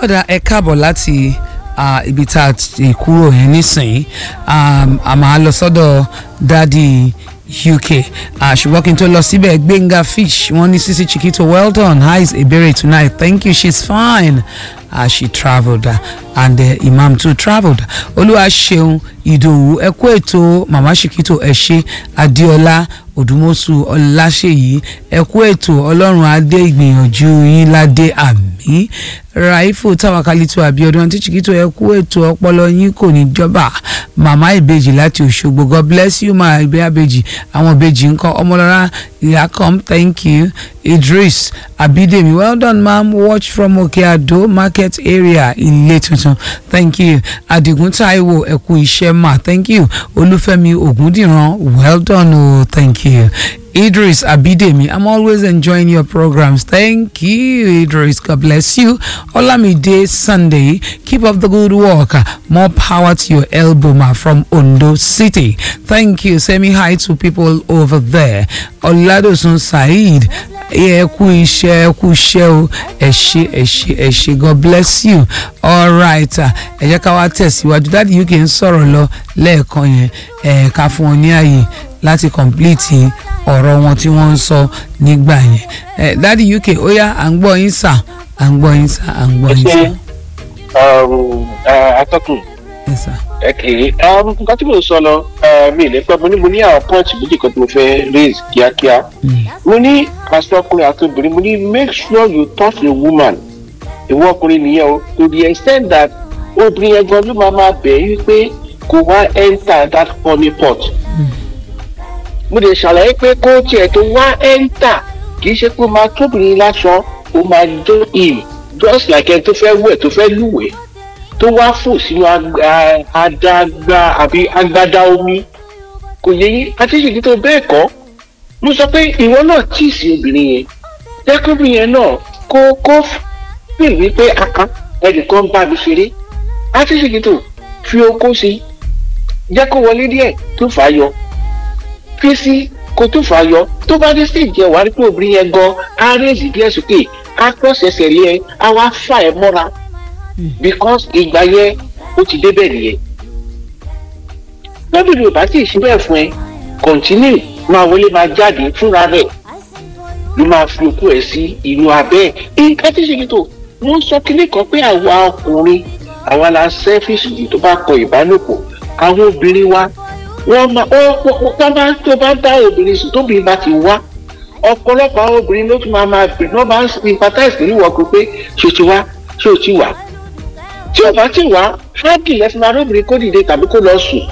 ọ̀dà ẹ káàbọ̀ láti ah, ibi tá a ti kúrò yẹn nísìnyí um, a máa lọ sọ́dọ̀ dádì uk ah, ṣùgbọ́n kí n tó lọ síbẹ̀ gbẹ̀ngà fish wọ́n ní sisi chiquito well done how is ebere tonight thank you she's fine as she travelled uh, and uh, imam too travelled olúwa ṣeun ìdòwú ẹ kú ètò mama chiquito ẹ ṣe adéọlá òdùmọ̀sù ọláṣẹ́yìí ẹ kú ètò ọlọ́run adé ìgbìyànjú yín ládé àmì raifu tawakalitu abiodun àti chiquito ẹ kú ètò ọpọlọ yín kò ní jọba mama ìbejì láti òṣogbo god bless you ma ìbẹ́ àbejì àwọn ìbejì ńkọ́ ọmọlọ́ra ìyákọ́m thank you idris abidemi well done ma'am watch from okeado market area ilé tuntun thank you adigun taiwo ẹ kú iṣẹ́ ma thank you olúfẹ́mi ògúndìran well done o oh, thank you. Idris Abidemi, I'm always enjoying your programs. Thank you, Idris. God bless you. Olamide Sunday, keep up the good work. More power to your elbow, ma, from Ondo City. Thank you. Send me hi to people over there. Oladosun Said, ẹ kú iṣẹ́ ẹ kú iṣẹ́ o ẹ ṣé ẹ ṣé ẹ ṣé God bless you. All right, ẹ jẹ́ ká wá tẹ̀síwájú. Dáàdi UK ń sọ̀rọ̀ lọ lẹ́ẹ̀kan yẹn ẹ̀ ká fún wọn ní ààyè láti complete ọ̀rọ̀ wọn tí wọ́n ń sọ nígbà yẹn ẹ dádì uk ó yá à ń gbọ́ yín sà à ń gbọ́ yín sà à ń gbọ́ yín sà. atọ́kùn Yes, sir. ẹ̀kẹ́ nǹkan tí mo sọ lọ mi ì lè pẹ́ mo ní mo ní àwọn pọ́ǹtì méjì kan tí mo fẹ́ raise kíákíá mo ní àṣọkùnrin àti obìnrin mo ní make sure you touch a woman ìwọ ọkùnrin nìyẹn o to the extent that obìnrin yẹn gan ló máa máa bẹ̀ yí pé kò wá enter that honey pot mo lè ṣàlàyé pé kó tiẹ̀ tó wá enter kì í ṣe pé ó máa tóbìnrin láṣọ ó máa dó in just like ẹni tó fẹ́ wẹ̀ tó fẹ́ lúwẹ̀ẹ́ tó wá fò sínú adágbá àbí agbádá omi kò yẹ yín àti ṣèjì tó bẹ́ẹ̀ kọ́ mo sọ pé ìwọ náà tíì sí obìnrin yẹn jẹ́kọ́bìnrin yẹn náà kó kó fìl wípé àká ẹnìkan bá mi ṣeré àti ṣèjì tó fi okó sí jẹ́ kó wọlé díẹ̀ tó fà á yọ fi sí kó tó fà á yọ tó bá dé stage yẹn wà á rí pé obìnrin yẹn gan á rèézì díẹ̀ sókè á pọ̀sẹ̀sẹ̀ lé ẹ á wá fà ẹ́ mọ́ra because ìgbà yẹn ó ti débẹ̀ nìyẹn lọ́bìnrin ò bá tí ì ṣe bẹ́ẹ̀ fún ẹ continue máa wọlé máa jáde fúnra rẹ̀ ló máa fi okú ẹ̀ sí inú abẹ́ ẹ̀ nǹkan tí ṣe kí tó wọ́n sọ kíní kan pé àwa ọkùnrin àwa la selfish jù tó bá kọ ìbálòpọ̀ àwọn obìnrin wa wọ́n máa ó bá tó bá dá obìnrin sùn tóbi bá ti wá ọ̀pọ̀lọpọ̀ àwọn obìnrin ló tún máa máa bì wọ́n máa ń sympathize pẹ̀lú ìwọ́kùn pé ṣé o ti wá ṣé o ti wà tí o bá ti wá fáàgì lẹ́sìn arúbìnrin kó dìde tàbí kó lọ sùn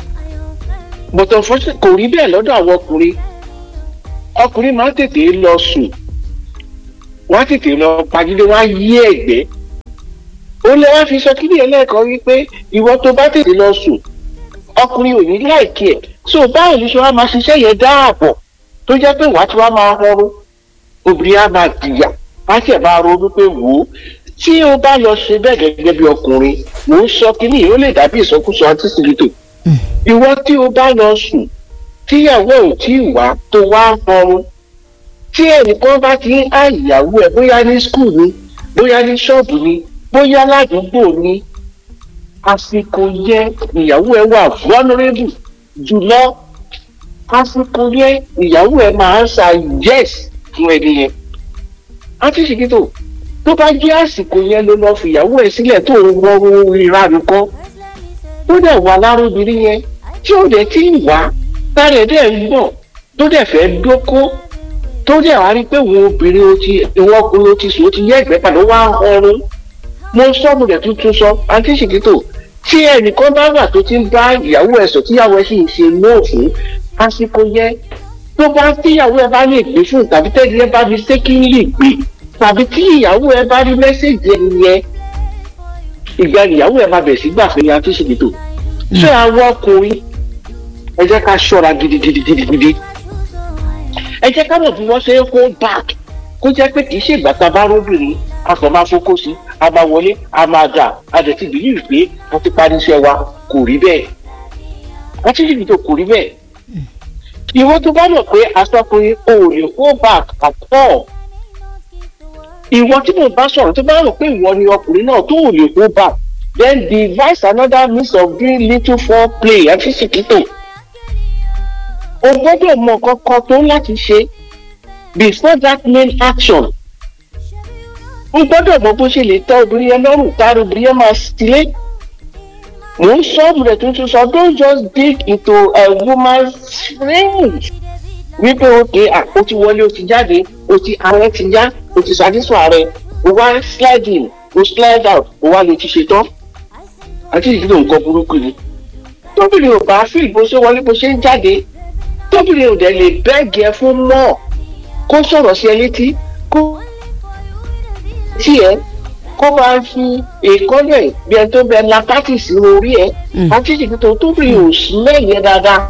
but unfortunately kò rí bẹ́ẹ̀ lọ́dọ̀ àwọn ọkùnrin ọkùnrin máa ń tètè lọ sùn wọ́n á tètè lọ pagídé wọ́n á yí ẹ̀gbẹ́ ó lè wá fi sọ kí nìyẹn lẹ́ẹ̀kan wípé ìwọ tó bá tètè lọ sùn ọkùnrin ò ní láìkí ẹ̀ so báwo ni ṣe wá máa ṣiṣẹ́ yẹn dáàbọ̀ tó jẹ́ pé wàá tí wàá máa rọrùn obìnrin á máa dìyà á sì máa ronú pé wò ó tí o bá lọ ṣe bẹ́ẹ̀ gẹ́gẹ́ bí ọkùnrin mò ń sọ kínní yìí ó lè dàbí ìsọkúsọ àti sìgìtò ìwọ tí o bá lọ sùn tíyàwó ò tí ì wá tó wá rọrùn tí ẹnìkan bá ti ń á ìyàwó ẹ bóyá ní skul ni bóyá ní ṣọ́ọ̀bù ni bóyá ládùúgbò ni àsìkò yẹ ìyàwó ẹ wà vulnerable jùlọ àsìkò yẹ ìyàwó ẹ máa ń sa yes fún ẹni yẹn àti sìgìtò tó bá jẹ́ àsìkò yẹn ló lọ́ọ́ fìyàwó ẹ̀ sílẹ̀ tó ń wọ́rú ìranù kan tó dẹ̀ wà lárúbìnrin yẹn tí ó dẹ̀ ti ń wá tàrẹ̀ dẹ̀ ń gbọ̀n tó dẹ̀ fẹ́ dóko tó dẹ̀ wá rí pé òun obìnrin ó ti ìwọ ọkùnrin ó ti sùn ó ti yẹ ẹ̀gbẹ́ padà wá ọrùn mo sọ́mu rẹ̀ tuntun sọ àǹtí ṣìkìtò tí ẹnìkan bá wà tó ti ń bá ìyàwó ẹ̀ sọ tíyàwó ẹ̀ sì ń ṣe nóò fún àsìkò yẹn tó bá tíyàwó ẹ̀ bá lè gbé fún tàbí tẹ́lẹ̀ ẹ̀ bá fi sékìlì gbé tàbí tí ìyàwó ẹ bá rí mẹ́sẹ̀gì ẹni yẹn ìgbà ìyàwó ẹ máa bẹ̀ sí gbà pé a ti ṣe ètò ṣé àwọn ọkùnrin ẹ jẹ́ ká ṣọ́ra gidigidigidigidi ẹ jẹ́ ká mọ̀ bí wọ́n ṣe ń hold back kó jẹ́ pé kì í ṣe ìgbà tá a bá róbìnrin a kàn máa fokó sí a máa wọlé a máa dà a dẹ̀ ti bìlí pé a ti parí iṣẹ́ wa kò rí bẹ́ẹ̀ a ti ṣe ètò kò rí bẹ́ẹ̀ ìwọ tó bá mọ̀ pé aṣọ́kùnrin ò lè hold back at all ìwọ tí mo bá sọ̀rọ̀ tó bá rò pé ìwọ ni ọkùnrin náà tó ò lè kó bá then devise another means of doing little foreplay àti ṣìkìtò o gbọ́dọ̀ mọ kankan tó láti ṣe before that main action o gbọ́dọ̀ mọ bó ṣe lè tẹ́ obìnrin yẹn lọ́rùn tára obìnrin yẹn máa sílé mò ń sọ ọ̀bùrẹ̀ tuntun sọ don't just dig into a woman's range wípé òkè ó ti wọlé ó ti jáde ó ti ààrẹ ti já ó ti ṣàdísọ ààrẹ ó wá slide in ó slide out ó wá lè ti ṣe tán àti ìdílé nǹkan burúkú ni tóbìnrin ò bá fíìl bó ṣe wọlé bó ṣe ń jáde tóbìnrin ò dẹ̀ lè bẹ́ẹ̀gì ẹ fún mọ́ kó sọ̀rọ̀ sí ẹ létí kó tiẹ̀ kó máa fi èkóló ẹ̀ bí ẹ tó bẹ lápátì sí orí ẹ àti ìdílé tó tóbìnrin ò sí lẹ́yìn dáadáa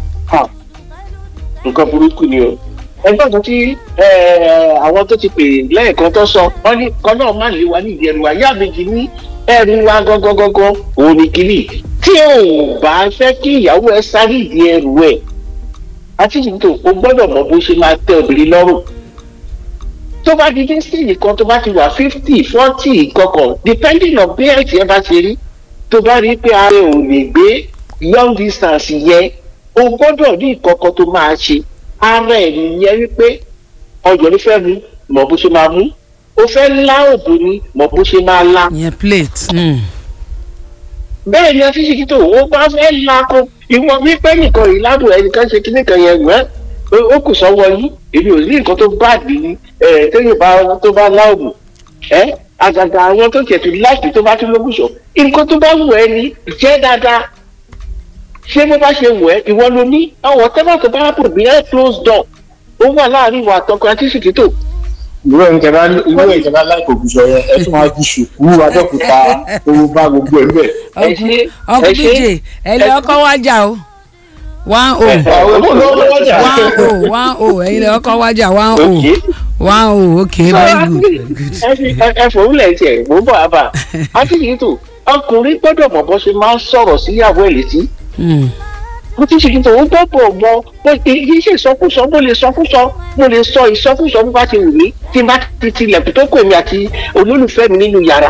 nǹkan burúkú ni o ẹgbẹ́ kan tí àwọn tó ti pè lẹ́ẹ̀kan tó sọ wọ́n ní kan náà má lè wá nídìí ẹrù àyà méjì ní ẹrù wa gangan òun ni kìíní tí ò bá fẹ́ kí ìyàwó ẹ sáré ìdí ẹrù ẹ̀ àti ìdìtò o gbọ́dọ̀ mọ bó ṣe máa tẹ obìnrin lọ́rùn tó bá di dé stage kan tó bá ti wà fifty forty kankan depending on bí ẹ̀tì ẹ bá ṣe rí tó bá rí pé ara ẹ ò lè gbé long distance yẹn o gbọ́dọ̀ ní ìkọ̀kọ̀ tó máa ṣe ara ẹ̀ nìyẹn wípé ọjọ́ ló fẹ́ mu mọ̀ bó ṣe máa mú o fẹ́ lá òbò ni mọ̀ bó ṣe máa lá. yẹn plate. bẹ́ẹ̀ ni afíṣekí tó o bá fẹ́ la ko ìwọ wípé nìkan yìí ládùn ẹnìkan ṣe kíní kan yẹn wẹ́ ó kù sọ́wọ́ yín èmi ò ní nǹkan tó bá dì ní téèyàn bá tó bá lá òbò ẹ àgàgà àwọn tó tiẹ̀ tó láìpẹ́ tó bá tún lókùsọ̀ nǹkan tó bá wù ẹ́ ní jẹ́ dáadáa ṣé bó bá ṣe wọ̀ ẹ́ ìwọ ló ní ọwọ́ tẹ́lá tó bá pò bí ẹ́ close door ó wà láàrin ìwà àtọkọ àti ṣìkìtò. irú ẹ̀ ìjọba irú ẹ̀ ìjọba láìpẹ́ ògùsọ yẹn ẹ tún máa di ṣùkú adókúta owó bá gbogbo ẹ̀ níbẹ̀. ọkọ bíjè ẹ lè ọkọ wájà o one o one o one o ẹyin lè ọkọ wájà one o one o ok very good very good. ẹ fòwúlẹ̀ tiẹ̀ mò ń bọ̀ àbá àti ṣìkìtò ọkùnrin gbọ́dọ̀ mọ̀ bó ṣe máa ń sọ̀rọ̀ síyàwó ẹ̀ létí mo ti ṣètò òun gbọ́dọ̀ mọ pé kì í ṣe ìsọkúsọ mo lè sọkúsọ mo lè sọ ìsọkúsọ bó bá ti wù mí tí n bá ti tilẹ̀kùn tó kò mí àti olólùfẹ́ mi nínú yàrá.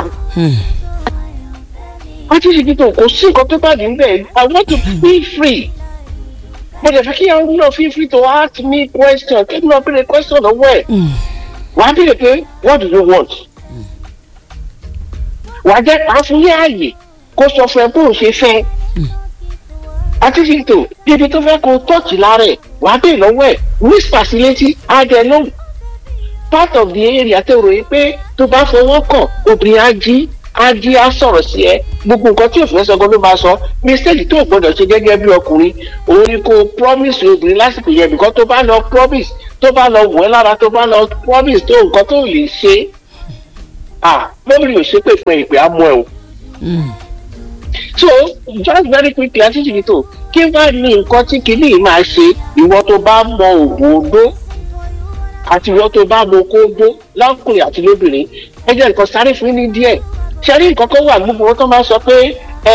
wọ́n ti ṣètò kò sí nǹkan tó bá dé níbẹ̀ I want to be free. mo lè fẹ́ kí àwọn náà feel free to ask me question kí n náà béèrè question lọ́wọ́ ẹ̀. wàá béèrè pé what do you want? wàá jẹ́ àfúnyé ààyè kó sọ fún ẹ bó o ṣe fẹ́ àti fìtò ibi tó fẹ́ kó tọ́ọ̀tì lára ẹ̀ wàá bèè lọ́wọ́ ẹ̀ whisper sí létí adẹ lóhùn part of the area tó ròyìn pé tó bá fọwọ́ kàn obìnrin á jí á jí á sọ̀rọ̀ sí ẹ gbogbo nǹkan tí òfin sọgbọ́n ló máa sọ mistake tó o gbọ́dọ̀ ṣe gẹ́gẹ́ bí ọkùnrin òun ni kó promise obìnrin lásìkò yẹn bìkan tó bá lọ promise tó bá lọ wọ̀ ẹ́ lára tó bá lọ promise tó nǹkan tó lè ṣe ah lórí òṣèpè fún ìpè àmọ́ ẹ̀ o so just very quickly àti jìbìtò kí wàá ní nǹkan tí kìíní yìí máa ṣe ìwọ tó bá mọ òògùn odó àti ìwọ tó bá mọ okó odó lọkùnrin àti lóbìnrin ẹ jẹ́ nǹkan sáré fún ní díẹ̀ ṣẹ́rí nǹkan kan wà gbogbo wọn tó máa sọ pé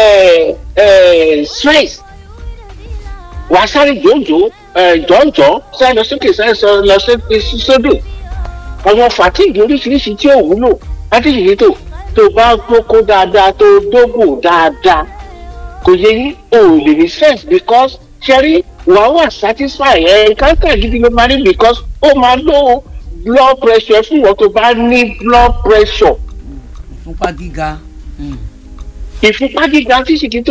stress wàá sáré jòjò jọ̀ǹjọ̀ sáré lọ sókè sáré lọ sódò àwọn fatigue oríṣiríṣi tí ò wúlò àti jìbìtò tó bá gbókó dáadáa tó dógò dáadáa kò yẹ yín o ò lè ní sense because ṣẹ́rí wàá wà satisfy ẹ̀ káńtà gidi ló máa rí because ó máa lo blood pressure fún ìwọ tó bá ní blood pressure. ìfúnpá gíga. ìfúnpá gíga tí ṣìkìtò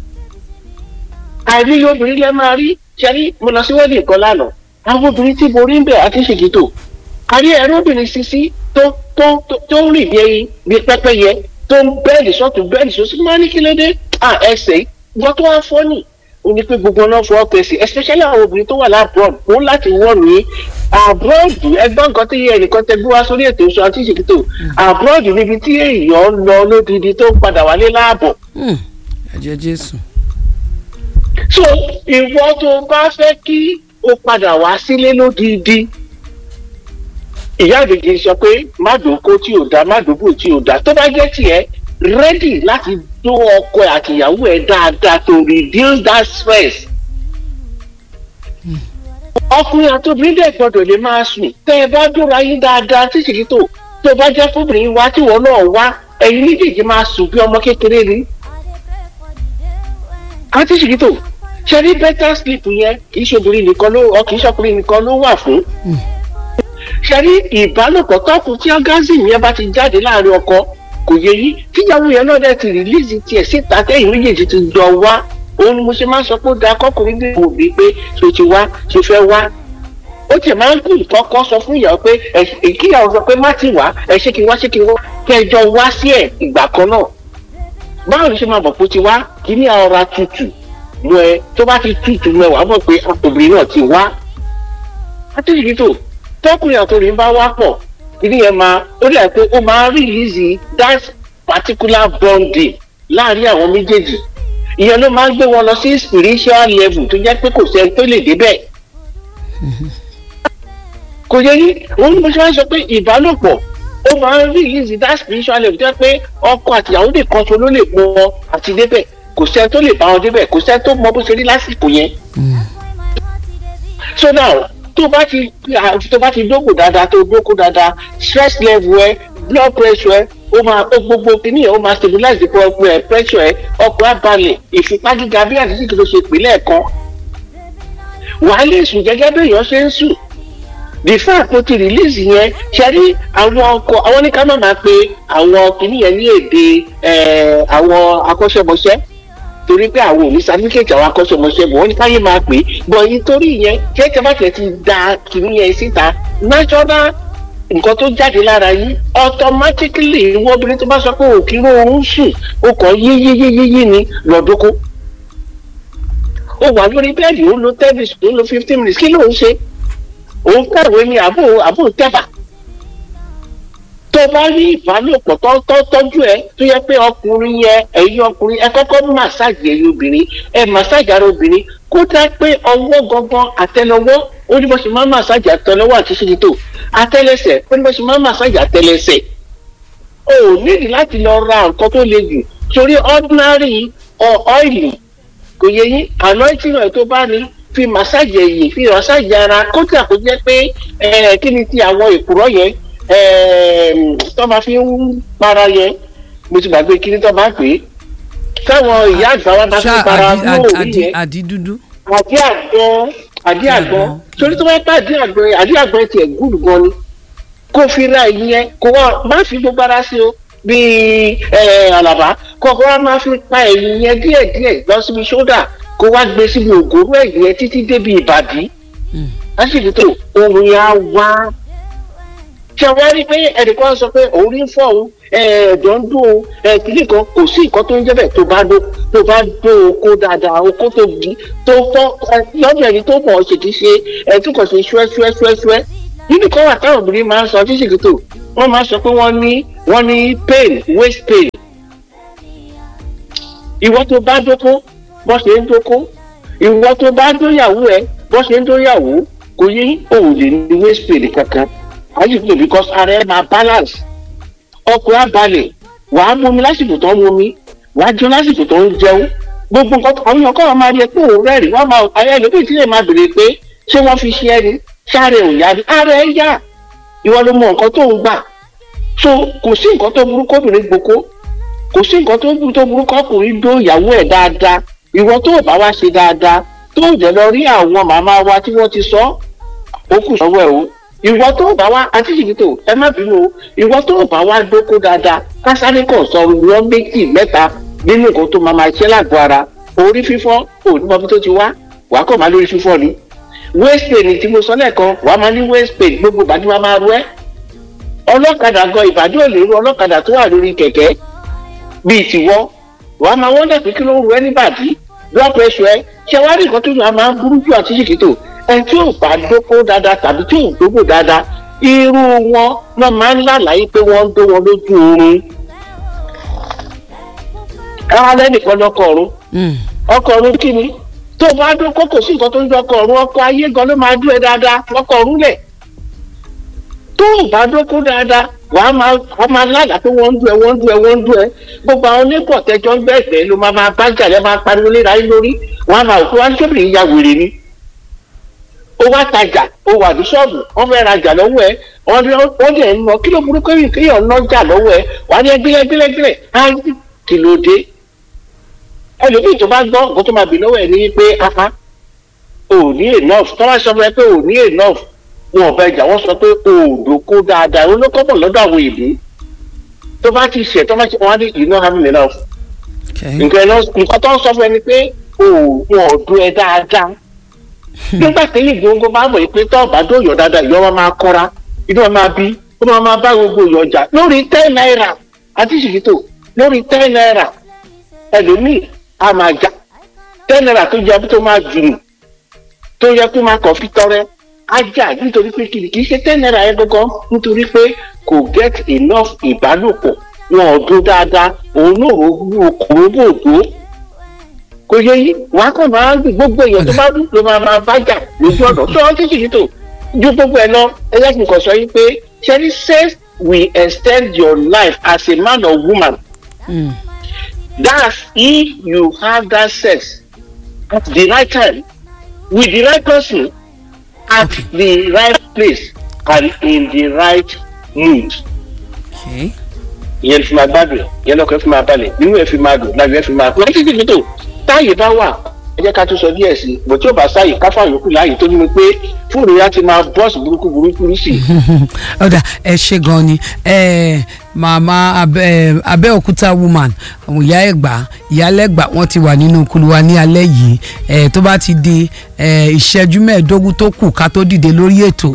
àìrí obìnrin lẹ máa rí ṣẹ́rí mo lọ sí wedding kan lánàá àwọn obìnrin tí mo rí ń bẹ̀ àti ṣìkìtò àrí ẹ̀rọ obìnrin sisi tó tó tó ń rìn bí ẹyin bí pẹ́pẹ́yẹ tó ń bẹ́ẹ̀lì sọ́tún bẹ́ẹ̀lì sọ́sí máa ní kí ló dé à ẹsẹ̀ gbọ́ tó wá fọ́ nì ó ní pé gbogbo náà fọ́ pèsè especially àwọn obìnrin tó wà láàbùrọ̀d ó láti wọ̀ ní àbúrọ̀dù ẹgbọ́n nǹkan tí ẹnìkan tẹ gbé wá sórí ètò ìṣọ́ àti ìṣèkítò àbúrọ̀dù níbi tí èèyàn lọ lódìdí tó ń padà wálé láàbọ̀. ẹ̀jẹ̀ jésù. so ìwọ tó bá fẹ́ kí o padà wá sílé lódìdí ìyá àgbèjì sọ pé má dòkó tí ò dá má dòbò tí ò dá tó bá jẹ́ tiẹ̀ rẹ́dì láti dó ọkọ àtìyàwó ẹ̀ dáadáa to reduce that stress. ọkùnrin àtòbìnrin dẹ̀ gbọ́dọ̀ lè máa sùn tẹ́ ẹ bá dóra yín dáadáa títí tó tó bá jẹ́ fúnbìnrin wá tí wọ́n náà wá ẹ̀yin méjèèjì máa sùn bí ọmọ kékeré ni. àti ṣìkìtò ṣe rí better sleep yẹn kì í ṣe obìnrin nìkan ló ọ kì í ṣọkùnrin nìkan ló wà fún. ṣe rí ìbálòpọ̀ tọ́kùn tí orgasm yẹn bá ti jáde láàrin ọkọ kò yẹ yí tíyàwó yẹn náà dẹ̀ ti release tiẹ̀ síta tẹ́yìn méjèèjì ti jọ wá òun ni mo ṣe máa ń sọ pé ó da kọkùnrin dé wò mí pé ṣe ti wá ṣe fẹ́ wá ó tiẹ̀ máa ń kú kọ́kọ́ sọ fún ìyàwó pé ẹ kíyàwó sọ pé má ti wá ẹ ṣé kí n wá ṣé kí n wá kẹjọ wá sí ẹ ìgbà kan náà báwo ni ṣe máa bọ̀ pé ó ti wá kí ní ara tutù mú ẹ tó bá ti tutù mú ẹ wàá mọ̀ pé obìnrin náà ti wá àtẹ̀yìí tó tọkùnrin àtòrin bá wá pọ̀ ìdí yẹn máa ó dà pé ó máa release that particular bonding láàrin àwọn méjèèjì ìyẹn ló máa ń gbé wọn lọ sí spiritual level tó jẹ́ pé kò sẹ́ni tó lè débẹ̀. kò yẹ yí òun ni mo ṣe máa ń sọ pé ìbálòpọ̀ ó máa ń release that spiritual level tó jẹ́ pé ọkọ àtìyàwó nìkan ṣo ló lè mọ wọn àti débẹ̀ kò sẹ́ni tó lè bá wọn débẹ̀ kò sẹ́ni tó mọ bó ṣe rí lásìkò yẹn. so now tó bá ti tó bá ti dókò dáadáa tó dókò dáadáa stress level ẹ blood pressure ẹ ó máa ó gbogbo kìíní ẹ ó máa stabilize the pressure ẹ ọkọ̀ abalẹ̀ ìfipá gíga bí àti síkì tó ṣe pè lẹ́ẹ̀kan wàá lè sùn gẹ́gẹ́ bí èèyàn ṣe ń sùn the fact tó ti release yẹn ṣe rí àwọn ọkọ àwọn ní ká má máa pe àwọn kìíní yẹn ní èdè àwọn akọ́ṣẹ́mọṣẹ́ torí pé àwọn ò ní certificate àwọn akọ́ṣẹ́mọṣẹ́ bọ̀ wọ́n ní káyé máa pè é bọ̀ yìí torí yẹn kẹ́kẹ́ bá tẹ̀ ti da kìíní yẹn síta natural nǹkan tó jáde lára yín automatically ìwọ obìnrin tó bá sọ pé òkè oorun sùn ó kàn yíyíyíyí ni lọ́dọ́kọ́ ó wà lórí bẹ́ẹ̀dì ó lo ten minutes ó lo fifteen minutes kí ló ń ṣe òun kàwé ni àbò àbò tẹ́fà tó bá rí ìbálòpọ̀ tó tọ́jú ẹ tó yẹ pé ọkùnrin yẹn ẹ̀yin ọkùnrin ẹ kọ́kọ́ màsáàjì ẹ̀yin obìnrin ẹ màsáàjì ara obìnrin kó dá pé ọwọ́ gangan àtẹlẹwọ́ ó ní bó ṣe máa ń màsáàjì àtẹlẹwọ́ àti ṣíṣítò àtẹlẹsẹ̀ ó ní bó ṣe máa ń màsáàjì àtẹlẹsẹ̀ o ò nídìí láti lọ ra nǹkan tó le jù torí ordinary ọ́ìlì kò yẹ yín anointing oil tó bá ní fi màsáàjì ẹ̀yìn fi màsáàjì ara kódà kó jẹ́ pé kí ni ti àwọn èkùrọ́ yẹn tó máa fi ń para yẹn mo ti gbàgbé kí ni tó máa pè é táwọn ìyá àgbà wa máa fi ń para lóòrí yẹn àdí dúdú. àdí àgbọn àdí àgbọn torí tó bá pẹ́ àdí àgbọn àdí àgbọn tiẹ̀ gùn gan ni kó fi ra ìyẹn kó wá má fi gbogbo ara sí o bíi àlàbá kọ̀ọ̀kan wá máa fi pa ẹ̀yìn yẹn díẹ̀díẹ̀ lọ síbi ṣódà kó wá gbé síbi ògóró ẹ̀yìn yẹn títí débi ìbàdí lásìkò tó ohun yẹn á wá ṣe wá rí pé ẹnìkan sọ pé òun rí fọ́ òun ẹ̀ẹ́dọ̀ ń dún òun ẹ̀ẹ́dìlẹ̀ kan kò sí nǹkan tó ń jẹ́ bẹ́ẹ̀ tó bá dó tó bá dó oko dáadáa oko tó di tó fọ́ lọ́dún ẹni tó mọ̀ ọ́ ṣe ti ṣe ẹ̀ẹ́dùn ṣe ṣúẹ́ ṣúẹ́ ṣúẹ́ ṣúẹ́ nínú kan wà táwọn obìnrin máa ń sọ tí ṣèkìtò wọ́n máa ń sọ pé wọ́n ní wọ́n ní pain waist pain ìwọ tó bá dóko bọ́ ṣe ń dóko ìwọ tó bá dóyàwó ẹ bọ́ ṣe ń dóyàwó kò yé òun lè ní waist pain kankan àyíkò because ara ẹ máa balance ọkọ̀ abalẹ̀ wàá mú mi lásìkò tó ń mú mi wàá jẹun lásìkò tó ń jẹun gbogbo nǹkan àwọn èèyàn kọ́ máa rí ẹ pé òun rẹ́rìn wọ́n máa ayé ẹlòmíì tí lè máa béèrè pé ṣé wọ́n fi ṣe ẹni sáré ò yá ni ara ẹ yá ìwọ ló mọ nǹkan tó ń gbà so kò sí nǹkan tó burú kóbìnrin gboko kò sí nǹkan tó burú tó burú kọkùnrin dó ìyàwó ẹ̀ dáadáa ìwọ tó bá wá ṣe dáadáa tó jẹ́ lọ rí àwọn màmá wa tí wọ́n ti sọ ó kù sọ́wọ́ ẹ̀ o ìwọ tó bá wá àti ṣìkìtò ẹ má bínú o ìwọ tó bá wá dóko dáadáa kásáré kan sọ ìwọ méjì mẹ́ta nínú nǹkan tó máa máa ṣe lágbo ara orí fífọ́ onímọ̀bí tó ti wá wàá kọ̀ máa lórí fífọ́ ni waist pain tí mo sọ lẹ́ẹ̀kan wàá máa ní waist pain gbogbo ìbàdí máa máa ru ẹ́ ọlọ́kadà gan ìbàdí ò lè ru ọlọ́kadà tó wà lórí kẹ̀kẹ́ bíi tìwọ́ wàá máa wọ́n dàbí kí ló ń ru ẹ́ níbàdí blood pressure ẹ ṣé wàá rí nǹkan tó yà máa burú jù àti ṣìkìtò ẹni tí ò bá dóko dáadáa tàbí tí ò dóko dáadáa irú wọn náà máa ń lálàyé pé wọ́n ń dó wọn lójú oorun káwá lẹ́nìkan lọ́kọ̀ ọ̀run ọkọ̀ ọ̀run kí ni tó o bá dóko kò sí nǹkan tó ń jọ ọkọ̀ ọ̀run ọkọ̀ ayé gan ló máa dún ẹ dáadáa ọkọ̀ ọ̀run lẹ̀ tó o bá dóko dáadáa wàá máa wàá máa lálàá pé wọ́n ń dún ẹ wọ́n ń dún ẹ wọ́n ń dún ẹ gbogbo àwọn onípọ̀ tẹjọ́ ń bẹ̀ẹ̀bẹ̀ ló máa máa bá jà lẹ́ máa pariwo léra yín lórí wọ́n á máa òkú wá ní kébìrì ya wèrè ni ó wá tajà ó wà ní ṣọ́ọ̀bù wọ́n fẹ́ rajà lọ́wọ́ ẹ wọ́n ní- wọ́n dẹ̀ ń lọ kí ló burúkú yìí kéèyàn nájà lọ́wọ́ ẹ wà á ní ẹgbẹ́lẹ́ gbẹ́lẹ́ gbẹ́lẹ́ á ní kí ló dé ẹlòmíì tó bá gbọ́ nǹkan tó máa bì lọ́wọ́ ẹ ní pé aha ò ní enough tó bá sọ fún ẹ pé ò ní enough wọn ò bẹ jà wọ́n sọ pé òòdò kó dáadáa olókọ́bọ̀ lọ́dọ̀ àwọn ìlú tó bá ti ṣẹ̀ tó bá ti wọ́n á ní you know having enough okay. nǹkan lọ nǹkan tó ń sọ fún ẹni pé òògùn ọdún ẹ dáadáa nígbà tí èyí gbogbo bá mọ̀ pé tó ọ̀bá dóyọ̀ dáadáa ìyọ́ wa máa kọ́ra inú wa máa bí ó máa máa bá gbogbo ìyọ̀ jà lórí ten naira àti ṣìkìtò lórí ten naira ẹlòmíì á máa jà ten naira tó jẹ tó máa jùlù tó yẹ kó máa kàn fi tọrẹ á jà nítorí pé kìlì kì í ṣe ten naira yẹn gangan nítorí pé kò get enough ìbálòpọ̀ wọn ò dún dáadáa òun náà ò wú okòó bòdó kò yẹ yí wàá kàn máa ń gbogbo èèyàn tó bá dùn ló máa máa bá jà lójú ọ̀nà tó wọ́n ti ṣèyí tó ju gbogbo ẹ̀ lọ ẹlẹ́sìn kan sọ yí pé ṣẹ́ni says we extend your life as a man or woman Mm. that's if you have that sex at the right time with the right person at Okay. the right place and in the right mood okay. ìyẹn fi máa gbádùn ẹ ìyẹn lọkọ ẹ fi máa balẹ̀ nínú ẹ fi máa dùn lábẹ́ ẹ fi máa pẹ́ títí títí tó táàyè bá wà ẹ jẹ́ ká tún sọ díẹ̀ sí i bó tí ó bá sáàyè káfá yòókù láàyè tó ní mi pé fóònù yá ti máa bọ́ọ̀sì burúkú burúkú sí i. ọ̀dà ẹ ṣe gan ni ẹ màmá abẹ́ abẹ́òkúta woman àwọn ìyá ẹ̀gbá ìyálẹ́gbà wọ́n ti wà nínú kuluwa ní alẹ́ yìí ẹ tó bá ti di ẹ ìṣẹ́jú mẹ́ẹ̀ẹ́dógún tó kù ká tó dìde lórí ètò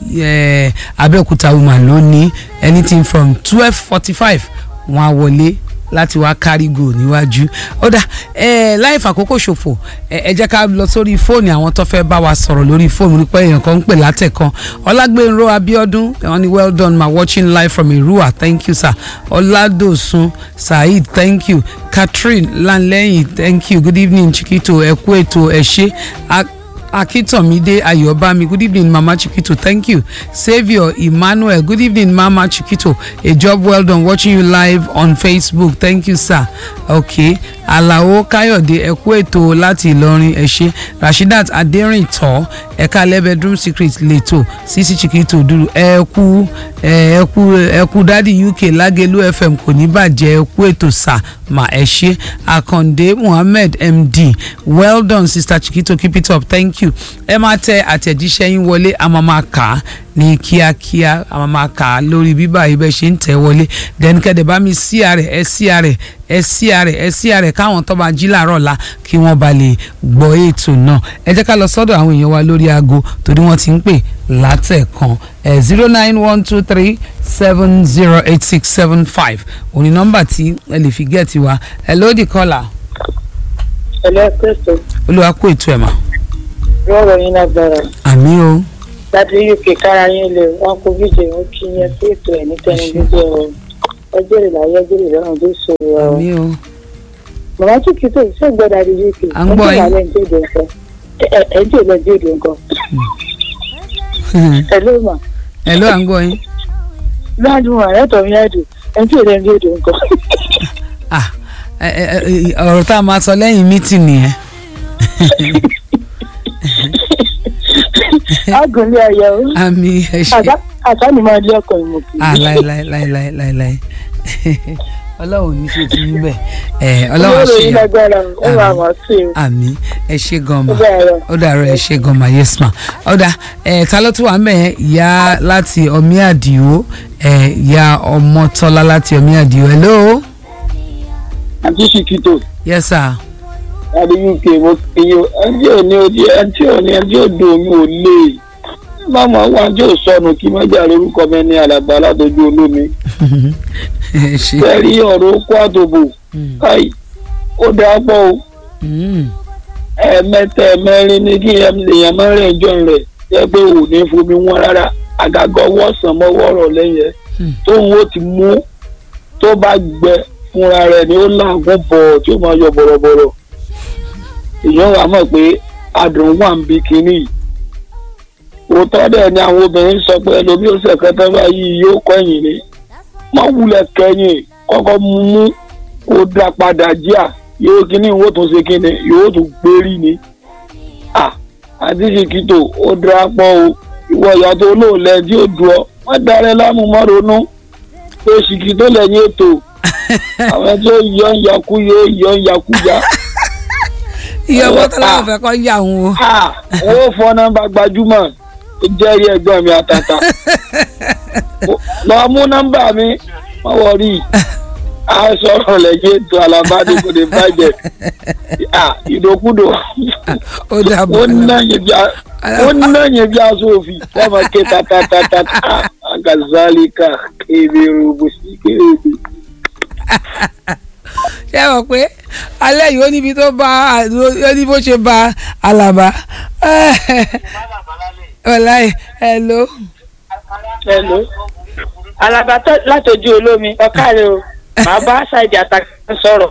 ẹ abẹ́òkúta woman ló ní anything from twelve forty five wọ́n á wọlé láti wá kárígò níwájú ó dà ẹ láì fàkókò ṣòfò ẹ ẹ jẹ́ ká lọ sórí fóònù àwọn tó fẹ́ bá wa sọ̀rọ̀ lórí fóònù nípa èèyàn kan ń pè látẹ̀kan ọlágbénró abiodun wọ́n ní well done ma watching live from irua thank you sir ọládòsùn saheed thank you catherine lanlẹ́yìn thank you good evening chiquito ẹ kú ètò ẹ ṣé A- akitomide ayobami good evening mama chiquito thank you saviour emmanuel good evening mama chiquito a job well done watching you live on facebook thank you sir okay alao kayode ẹ kú ètò láti ìlọrin ẹ ṣé rasheedat aderinto ẹka lẹ bedroom secret leto sisi chiquito dúró ẹ kú ẹ kú ẹ kú dádì uk lágẹlú fm kò ní bàjẹ́ ẹ kú ètò sà mà ẹ ṣé akande muhammed md well done sister chiquito keep it up thank you ẹ máa tẹ àtẹ̀jíṣẹ́ yín wọlé a máa máa kà á ní kíákíá a máa máa kà á lórí bíbá ibẹ̀ ṣe ń tẹ̀ wọlé then kẹ́dẹ̀ bá mi sí àrẹ̀ ẹ sí àrẹ̀ ẹ sí àrẹ̀ ẹ sí àrẹ̀ káwọn tó bá jí làárọ̀ la kí wọ́n ba lè gbọ́ ètò náà ẹ jẹ́ ká lọ sọ́dọ̀ àwọn èèyàn wa lórí aago torí wọ́n ti ń pè látẹ̀kan ẹ̀ zero nine one two three seven zero eight six seven five òní nọ́mbà tí ẹ lè fi gẹ̀ẹ́tì wa ẹ lódì kọ́là ẹlẹ́ kristo olúwa kó ètò ẹ̀ mà rọrọ yín lágbára àmì o láti uk kára yín lè wọn kó bíjẹ wọn kí yẹn sí ètò ẹ ní tẹnifíṣẹ o ọjọ́ ìlàyé ọjọ́ ìlọrun tó ṣòro ọ àmì o màmá tún kí tó ṣe gbọ́dọ̀ àdé uk À ń gbọ́ yín. ẹjọ́ ìlàlẹ ní èdè nǹkan ẹjọ́ ìlẹ ní èdè nǹkan ẹ ló mà ẹ ló à ń gbọ́ yín ládùn àrẹ́tọ̀ mi àdùn ẹjọ́ ìlẹ ní èdè nǹkan ah ẹ ẹ ẹ, ọ̀rọ̀ tá a máa sọ lẹ́yìn mítì nìyẹn àgùnlé ayọ̀ o àmì ẹ ṣe àṣà àṣà ni máa lé ọkọ̀ ìmọ̀ kì ah láíláíláíláíláí ọlọ́run ò ní ṣe ti yín bẹ́ẹ̀ ẹ ọlọ́run rọrọ àṣeyàn yín lágbára ó wà wá sí o àmì ẹ ṣe gan ó ma bẹ̀rẹ̀ rọ. ó dàrọ ẹ ṣe gan ma yes ma ọ̀dà ẹ ta ló tún wà ń bẹ̀ yẹn ìyá láti ọmí àdìo ẹ ìyá ọmọtọ́lá láti ọmí àdìo hello àti ṣìkìtò yes sir láti uk mo fi yín o ẹni òní òdi ẹni tí òní ẹni tí òdo mi ò lè mọ̀mọ́ wá tí ò sọnù kí mọ́jà lórúkọ mi ní alàgbà látọjú olómi ẹ ṣe fẹ́rí ọ̀rọ̀ okó àtòbò Mm. káì ó dáa pọ̀ o Mm. ẹ̀ẹ̀mẹ́ta ẹ̀mẹ́rin ní kí èèyàn mẹ́rin ìjọ rẹ̀ jẹ́ pé ò ní fomi wọn rárá àgàgà ọwọ́ sàn mọ́wọ́ ọ̀rọ̀ lẹ́yìn ẹ̀ Hmm. tóun ó ti mú tó bá gbẹ fúnra rẹ̀ ni ó làágùn bọ̀ tí ó máa yọ bọ̀rọ̀bọ̀rọ̀ èèyàn wà mọ̀ pé adùn wà ń bi kínní yìí òótọ́ dẹ̀ ni àwọn obìnrin sọ pé ẹlòmíì ó sẹ̀kẹ́ tán báyìí yóò kọ́yìn ni má wulẹ̀ kẹ́yìn kọ́kọ́ mú mú kó dá padà jíà yóò kíní ìwó tún ṣe kíni yóò tún gbérí ni à àti ṣìkìtò ó dira pọ̀ o ìwọ ìyá tó lóòlẹ̀ tí ó dùn ọ́ wọ́n darẹ̀ láàmú mọ́ ronú pé ṣìkìtò lẹ́yìn ètò àwọn tí ó yọ ń yakú yóò yọ ń yakú ya. iye owó tó láwọn fẹ́ kọ́ yà wọn o. Ah, ó fọ nọ́mbà gbajúmọ̀ ó jẹ́rìí ẹ̀gbọ́n mi àtàtà lọ mú nọ́mbà mi wọ́n wọrí a sọ̀rọ̀ lẹ́yìn ètò alábàdé kò lè bàjẹ́ Ah, ìdòkúdò ó dàbọ̀ ó náyìn bí a- ó náyìn bí aṣọ òfin lọ́mọ ké tatatata agazalika kébèrè bùsí kébèrè. ṣé ẹ mọ̀ pé alẹ́ yìí ó níbi tó bá ó ní bó ṣe ba alaba ọ̀la hello hello alaba tó látọjú olómi ọkàrẹ o màá bá ṣáìdì àtàkùn sọ̀rọ̀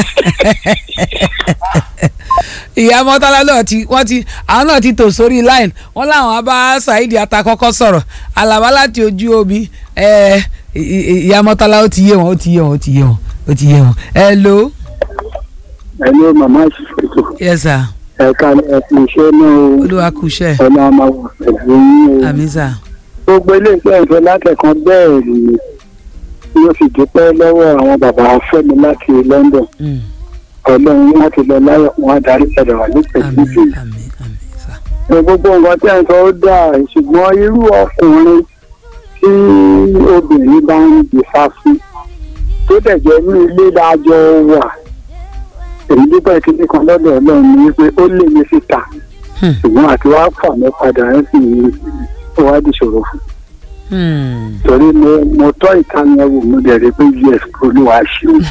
ìyá mọ́tálá náà ti wọ́n ti àwọn náà ti tò sórí line wọ́n láwọn á bá saheed atakọ́kọ́ sọ̀rọ̀ alaba láti ojú omi ẹ, ì- ì- ìyá mọ́tálá ó ti yé wọn ó ti yé wọn ó ti yé wọn ó ti yé wọn hello ẹni ó màmá ṣètò yes sir ẹ̀ka ẹ̀kún iṣẹ́ náà olúwa kú iṣẹ́ ọ̀nà àmàwọ̀ pẹ̀lú yín o. àmì sir gbogbo iléeṣẹ́ ìfẹ́ látẹ̀kan bẹ́ẹ̀ ni yóò sì dúpẹ́ lọ́wọ́ àwọn bàbá fẹ́mi láti London Mm. ọlọ́run wọn ti lọ láyọ̀ wọn á darí padà wà ní àmì pẹ̀lú àmì àmì sir gbogbo nǹkan tí à ń sọ ó dáa ṣùgbọ́n irú ọkùnrin tí obìnrin bá ń gbèfà fún tó dẹ̀ jẹ́ ní ilé dájọ́ wà èyí dúpẹ́ kíní kan lọ́dọ̀ ọlọ́run ni wípé ó lé mi síta Hmm. ṣùgbọ́n àti wàá fà mí padà ẹ̀ sì ní ó wá di ṣòro fún Hmm. torí mo mo tọ́ ìtàn yẹn wò mo dẹ̀ rí pé us olúwa ṣe o.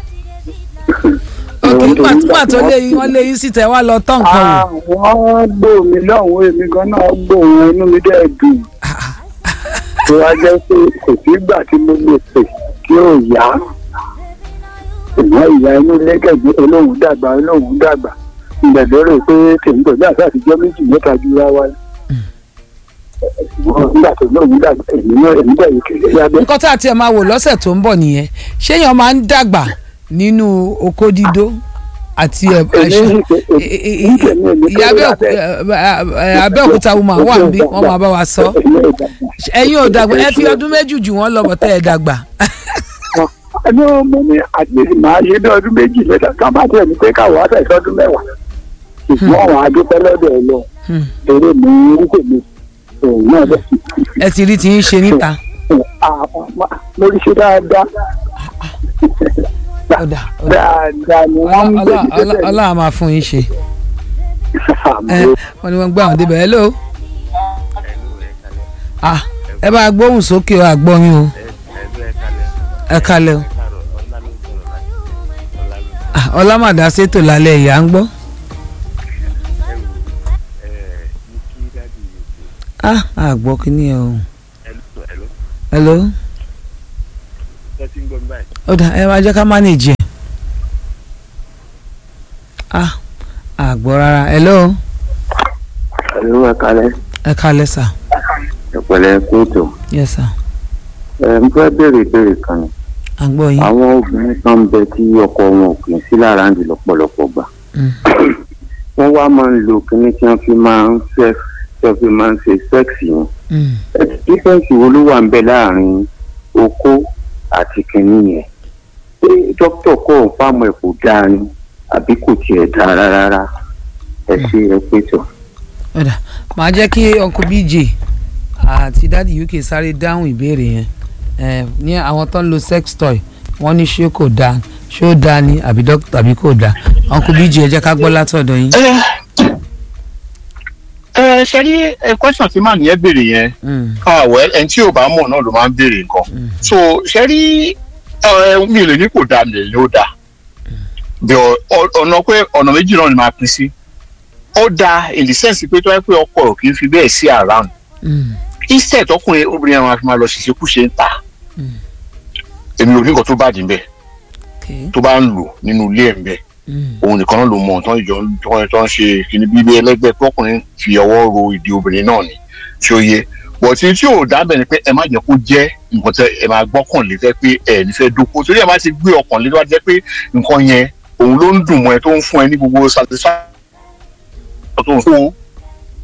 ok nígbà nígbà tó lé yín wọ́n lé yín sí tẹ̀ wá lọ tán nǹkan wò àwọn gbò mí lọ́hùn èmi gan náà gbò wọn inú mi dẹ̀ dùn. tó wá jẹ́ pé kò sí ìgbà tí mo lè pè kí ó yá. ṣùgbọ́n ìyá inú lẹ́gẹ̀dẹ̀ olóhùn dàgbà olóhùn dàgbà. ǹbẹ̀ lérò pé tèmi pẹ̀lú àti àtijọ́ méjì mẹ́ta ju ra wa. ṣùgbọ́n nígbà tó lóhùn dàgbà èmi náà èmi dẹ̀ yìí kéré yábẹ́. nǹkan tá a tiẹ̀ máa wò lọ́sẹ̀ tó ń bọ̀ nìyẹn ṣéèyàn máa ń dàgbà nínú oko dídó àti ẹ̀ èmi ń ṣe èmi ìyá abẹ́òkúta woman wà níbí wọ́n máa bá wa sọ ẹ̀yin ò dàgbà ẹ fi ọdún méjì jù wọ́n lọ bọ̀ tẹ́ ẹ dàgbà ẹni mo ní àti màá ṣe bí ọdún méjì mẹ́ta ká má tẹ̀ ní pé káwọ́ àtẹ̀sọ́ ọdún mẹ́wàá ṣùgbọ́n àwọn adúpẹ́ lọ́dọ̀ ẹ lọ Hmm. eré mi ń tèmi òun náà bẹ̀ sí. ẹ ti rí ti ń ṣe níta mo rí ṣe dáadáa ọ̀dà ọ̀dà dáadáa ni wọ́n ń gbé Ọlá- Ọlá- Ọlọ́run máa fún yín ṣe ẹ wọ́n ní wọ́n gbé àwọn débẹ̀ hello ah ẹ bá gbóhùn sókè o àgbọ̀yìn o ẹ kalẹ̀ o Ah, ọlámàdá ṣètò lálẹ́ ìyá ń gbọ́ ah àgbọ̀ kìíní ẹ o hello ọ̀dà ẹ máa jẹ́ ká manage ẹ̀ ah àgbọ̀ rárá hello ẹ̀rọ ẹ̀kalẹ̀ ẹ kalẹ̀ sà ẹ̀pẹ̀lẹ̀ kóòtù yes sà ẹ̀ ń fẹ́ béèrè ìbéèrè kan ni àgbọ̀ yín àwọn obìnrin kan ń bẹ tí ọkọ wọn ò kì í sí lára ń di lọ́pọ̀lọpọ̀ gbà Mm. wọ́n wá máa ń lo kinní tí wọ́n fi máa ń fẹ́ tí wọ́n fi máa ń ṣe sẹ́ẹ̀sì yẹn Mm. dífẹ́ǹsì wo ló wà ń bẹ láàrin okó àti kinní yẹn ṣé dókítà kọ́ ọ̀ fáwọn ẹ̀ kò dáa ni àbí kò tiẹ̀ dáa rárá ẹ ṣe ẹ pé tọ̀. ọ̀dà màá jẹ́ kí uncle bj àti dadi uk sáré dáhùn ìbéèrè yẹn ẹ ní àwọn tó ń lo sex toy wọ́n ní ṣé kò dáa ṣé ó dáa ni àbí dókítà àbí kò dáa uncle bj ẹ jẹ́ ká gbọ́ látọ̀dọ̀ yín. ẹ ṣe rí ẹ question tí màá nìyẹn béèrè yẹn Mm. ah well ẹni tí ò bá mọ̀ náà ló máa ń béèrè nǹkan so ṣe rí ẹ mi ò lè ní kò dáa mi lè ní ó dáa bí ọ- ọ- ọ̀nà pé ọ̀nà méjì náà ni màá pín sí ó dáa in the sense pé tó yẹ pé ọkọ ò kì í fi bẹ́ẹ̀ sí around Mm. instead ọkùnrin obìnrin àwọn afi máa lọ ṣìṣekúṣe ń ta èmi ò ní nǹkan tó bàjẹ́ ń bẹ̀ okay. tó bá ń lò nínú ilé ẹ̀ ń bẹ̀ Mm. òun nìkan náà ló mọ tán ìjọ tán tán ṣe kíní bíbí ẹlẹgbẹ́ tọkùnrin fi ọwọ́ ro ìdí obìnrin náà ni tí ó yẹ bọ̀tí tí ò dábẹ̀ ni pé ẹ má jẹ́ kó jẹ́ nǹkan tẹ ẹ máa gbọ́kànlé fẹ́ pé ẹ nífẹ̀ẹ́ dóko torí ẹ má ti gbé ọkàn lé tó bá jẹ́ pé nǹkan yẹn òun ló ń dùn mọ́ ẹ tó ń fún ẹ ní gbogbo satisfaction tó ń fún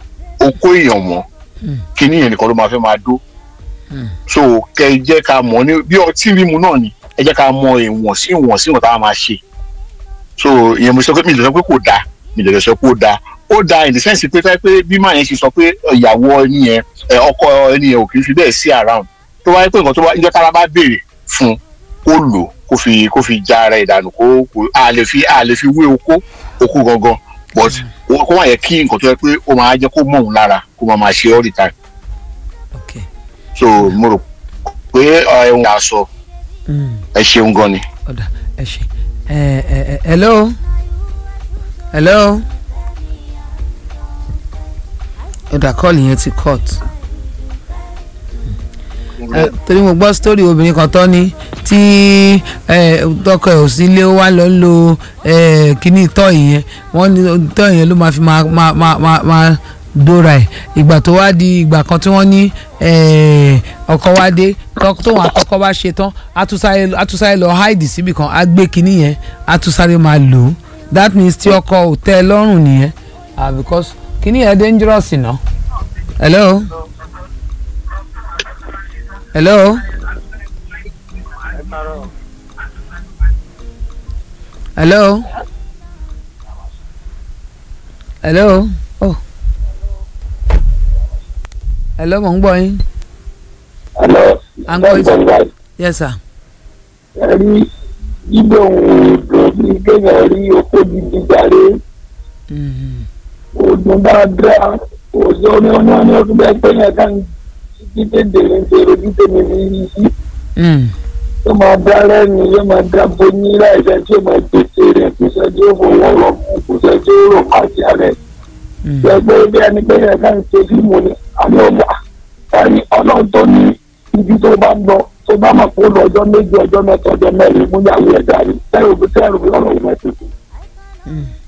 okó èèyàn mọ́ kíní yẹn nìkan ló máa fẹ́ máa dó so kẹ ẹ jẹ́ ká mọ̀ ní bí ọtí mímu náà ni ẹ jẹ́ ká mọ ìwọ̀n sí ìwọ̀n sí ìwọ̀n tá a máa ṣe so ìyẹn mo sọ pé mi lè sọ pé kò dáa mi lè sọ pé ó dáa ó dáa in the sense pé fẹ́ pé bí màá yẹn ṣe sọ pé ìyàwó ẹni yẹn ẹ, ọkọ ẹni yẹn ò kì í fi bẹ́ẹ̀ sí around tó wáyé pé nǹkan tó wá ìjọ tára bá béèrè fún kó lò kó fi kó fi já ara ìdànù kó kó a lè fi a lè fi wé okó okó gangan but ó- kó má yẹ kí nǹkan tó yẹ pé ó máa jẹ́ kó mọ̀ òun lára kó máa máa ṣe all the time ok so mo rò pé ẹ̀hún aṣọ Mm. ẹ ṣeun gan ni. ọ̀dà ẹ ṣe ẹ ẹ ẹ hello hello ọ̀dà kọ́ọ̀lù yẹn ti cut ẹ torí mo gbọ́ sítórì obìnrin kan tọ́ ni tí ẹ tọkọ ẹ̀ ò sí ilé ó wá lọ ń lo ẹ kíní tọ́ ìyẹn wọ́n ní tọ́ ìyẹn ló máa fi máa máa máa máa máa dóra ẹ̀ ìgbà tó wá di ìgbà kan tí wọ́n ní ẹ, ọkọ wá dé tọ́- tóun àtọkọ bá ṣe tán àtúnṣáré àtúnṣáré lọ háìdì síbì kan á gbé kíní yẹn àtúnṣáré máa lò ó that means tí ọkọ ò tẹ́ ẹ lọ́rùn nìyẹn ah because kíní yẹn dangerous ná. hello. hello. hello. hello. oh. hello mo ń gbọ́ yín. Hello. À ń gbọ́ yín. Bẹ́ẹ̀ yes sir. ẹ rí gbígbé ohun èdè ní kéèyàn rí oko gidi jáde Mhm. oògùn dáadáa òṣè oní ọmọ ní ọdún bẹ́ẹ̀ pé yẹn kàn títí tètè ní ṣe ojú tèmi ní yí sí Mm. yóò máa dá lẹ́nu yóò máa dá bóyí láìsẹ̀ tí yóò máa gbèsè rẹ̀ kò sẹ́ tí ó fowó rọ̀ mú kò sẹ́ tí ó rọ̀ pàṣẹ rẹ̀ Mm. gbẹgbẹ́ bí ẹni pé yẹn kàn ṣe fíìmù ni àmì ọmọ àní ọlọ́run tó ní ibi tó bá ń lọ tó bá máa kó lọ ọjọ́ méjì ọjọ́ mẹ́ta ọjọ́ mẹ́rin mú yàwó ẹ̀ dàrí sẹ́rù bí sẹ́rù bí ọlọ́run mẹ́tẹ̀ẹ̀tẹ̀ Mm.